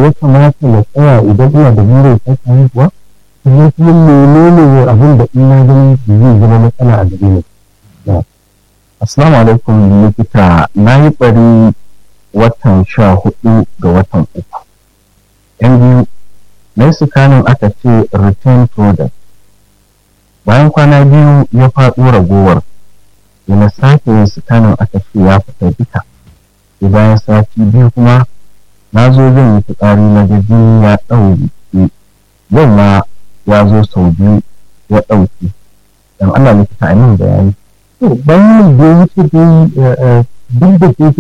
ya kamata na tsaya idan ina da burin sake haihuwa sannan kuma menene abin da ina ganin zai zama matsala a gare ni Assalamu alaikum likita na yi bari watan sha hudu ga watan uku. Yan biyu, na yi sikanin aka ce return product. Bayan kwana biyu ya faɗo ragowar, da na sake yin sikanin aka ce ya fita duka. Sai bayan sati biyu kuma na zo zan yi fitsari na gaji ya ɗauke. Yau ma ya zo sau biyu ya ɗauke. Dan Allah likita a min bayani. to bayanin da ya wuce dai duk da ke